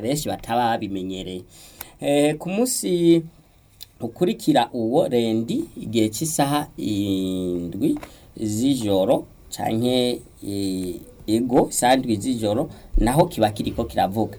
benshi bataba babimenyereye eh, ku munsi ukurikira uwo rendi igihe cy'isaha indwi z'ijoro canke eh, ego isaha indwi z'ijoro naho kiba kiriko kiravuga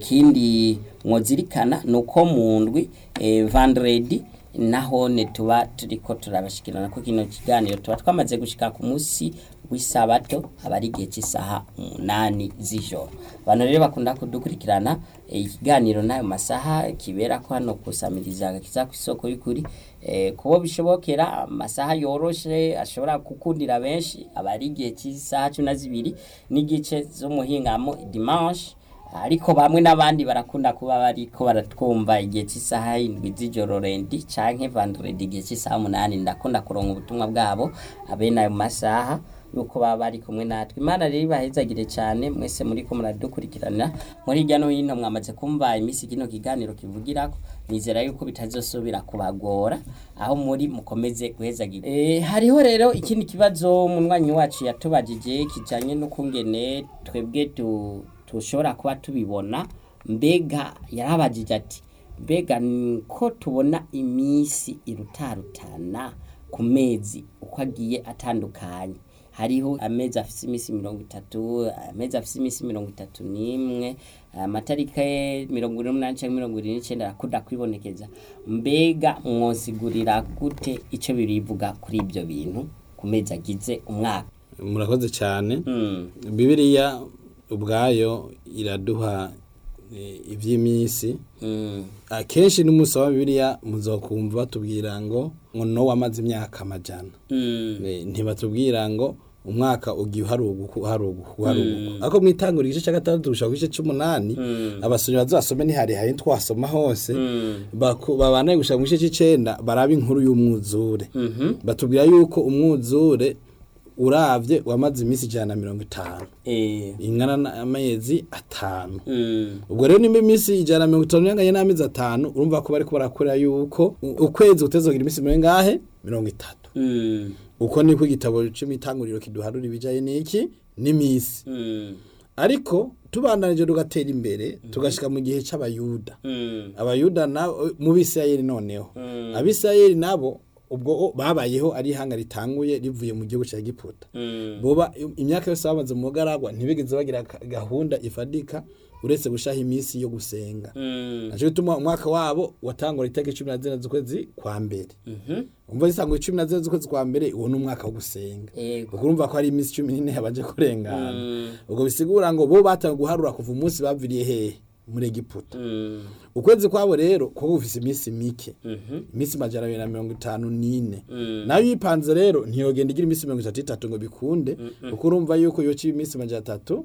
ikindi mwozirikana nuko mu ndwi eh, vendredi naho ne tuba turiko turabashikirana ko kino kiganiro tuba twamaze gushika ku munsi w'isabato aba ari igihe cy'isaha umunani z'ijoro abantu rero bakunda kudukurikirana eh, ikiganiro n'ayo masaha kibera ko hano kusamiriza agakiza ku isoko y'ukuri eh, kubo bishobokera amasaha yoroshe ashobora gukundira benshi aba ari igihe cy'isaha cumi na zibiri n'igice z'umuhingamo dimanche ariko bamwe n'abandi barakunda kuba bariko baratwumva igihe cy'isaha indwi z'ijoro rendi canke vendredi igihe cy'isaha umunani ndakunda kuronka ubutumwa bwabo abene ayo masaha yuko baba bari kumwe natwe imana rero ibahezagire cyane mwese muri ko muradukurikirana muri hirya no hino mwamaze kumva iminsi kino kiganiro kivugirako nizera yuko bitazosubira kubagora aho muri mukomeze guhezagira e, hariho rero ikindi kibazo umunywanyi wacu yatubajije kijanye n'ukungene twebwe tu tushobora kuba tubibona mbega yarabajije ati mbega ko tubona iminsi irutarutana ku mezi uko agiye atandukanye hariho amezi afise iminsi mirongo itatu amezi afise iminsi mirongo itatu n'imwe amatariki mirongo ine n'umunani cyangwa mirongo irindwi n'icyenda arakunda kwibonekeza mbega mwosigurira gute icyo birivuga kuri ibyo bintu ku mezi agize umwaka murakoze cyane Mm. bibiliya ubwayo iraduha eh, iby'iminsi Mm. akenshi n'umunsi wa bibiliya muzokumva batubwira ngo ngo nowa amaze imyaka amajana Mm. Eh, ntibatubwira ngo umwaka ugiye uharuguka uharuguka uharuguka ariko mwitangura igice cya gatandatu gushaka ku gice c'umunani abasomyi bazasome ntiharihaye twasoma hose baku- babanaye gushaka mu gice c'icenda baraba inkuru y'umwuzure Mhm. batubwira yuko umwuzure uravye wamaze iminsi ijana na mirongo itanu Eh. ingana n'amezi atanu Mm. ubwo rero nimba iminsi ijana na mirongo itanu inganye n'amezi atanu urumva ko bariko barakora yuko u- ukwezi kutezogira iminsi mirongo ingahe mirongo itatu Mm. uko niko igitabo cy'imitanguriro kiduharura ibijaye n'iki n'imisi Mm. ariko tubandanije tugatera imbere tugashika mu gihe c'abayuda Mm. abayuda na mu bisirayeli noneho Mm. abisirayeli nabo ubwo o- babayeho ari ihanga ritanguye rivuye mu gihugu cya giputa Mm. boba imyaka yose bamaze mu mugaragwa ntibigeze bagira ka- gahunda ifadika uretse gushaha iminsi yo gusenga Mm. naco gituma umwaka wabo watangura itariki cumi na zine z'ukwezi kwa mbere Mhm. umva zisanguye cumi na zine z'ukwezi kwa mbere uwo ni umwaka wo gusenga Yego. ubwo urumva ko hari iminsi cumi n'ine yabanje kurengana Mm. ubwo bisigura ngo bo batangiye guharura kuva umunsi baviriye hehe muri egiputa Mm. ukwezi kwabo rero kuba gufise iminsi mike Mhm. iminsi majana abiri na mirongo itanu n'ine Mm. nayo yipanze rero ntiyogenda igira iminsi mirongo itatu itatu ngo bikunde kuko urumva yuko yoca iminsi majana atatu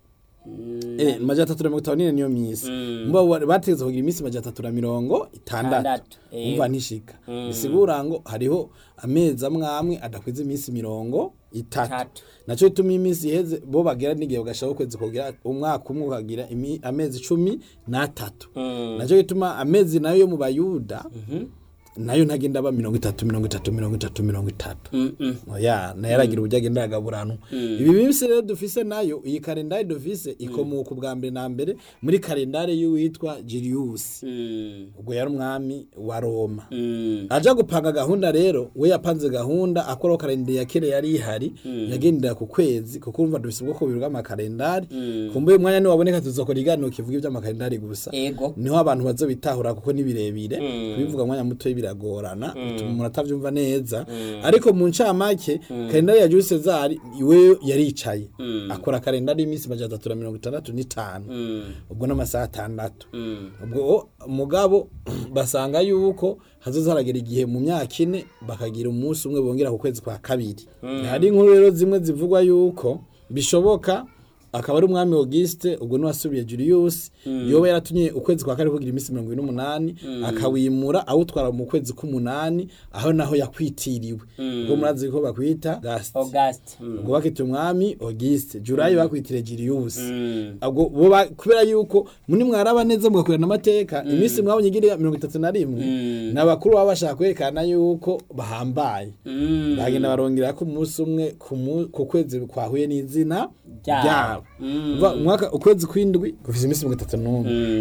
Mm. eh, majana atatu na mirongo itanu n'ine niyo minsi Mm. mba wa- bategetse kugira iminsi majana atatu na mirongo itandatu Itandatu, eh. umva ntishika Mm. bisigura ngo hariho amezi amwe amwe adakwiza iminsi mirongo itatu Itatu. naco bituma iminsi iheze bo bagera n'igihe bagashaka ukwezi kugira umwaka umwe ukagira imi- amezi cumi n'atatu Mm. naco gituma amezi nayo yo mu bayuda Mhm. nayo ntagenda aba mirongo itatu mirongo itatu mirongo itatu mirongo itatu Mm. Mm. oya nayo aragira uburyo agenda aragaburanwa ibi minsi rero dufise nayo iyi kalendari dufise ikomoka ubwa mbere na mbere muri kalendari y'uwitwa Julius Mm. ubwo yari umwami wa Roma Mm. aja gupanga gahunda rero we yapanze gahunda akoraho kalendari ya kera yari ihari yagendera ku kwezi kuko urumva dufise ubwoko bubiri bw'amakalendari kumbuye umwanya niwaboneka tuzokora iganiro kivuga ivy'amakalendari gusa Ego. niho abantu bazobitahura kuko ni birebire Mm. kubivuga mwanya muto biragorana bituma umuntu atavyumva neza ariko mu ncamake kalendari ya Jules Cesar iwe yaricaye akora kalendari y'iminsi majana atatu na mirongo itandatu n'itanu Mm. ubwo n'amasaha atandatu Mm. ubwo mugabo basanga yuko hazoza haragera igihe mu myaka ine bakagira umunsi umwe bongera ku kwezi kwa kabiri hari inkuru rero zimwe zivugwa yuko bishoboka akaba ari umwami Auguste ubwo niwasubiye Julius yoba yaratumye ukwezi kwa kane kugira iminsi mirongo ine n'umunani akawimura awutwara mu kwezi k'umunani aho naho yakwitiriwe ubwo murazi ko bakwita Gasti August. Mm. ubwo bakita umwami Auguste Julayi bakwitire Julius Mm. ubwo bo ba- kubera yuko muni mwaraba neza mugakurana amateka iminsi mwabonye igira mirongo itatu na rimwe Mm. ni abakuru baba bashaka kwerekana yuko bahambaye Mm. bagenda barongera ko umunsi umwe ku mu- ku kwezi kwahuye n'izina Ryabo. ryabo Mm. Umva, umwaka ukwezi kw'indwi gufise iminsi mirongo itatu n'umwe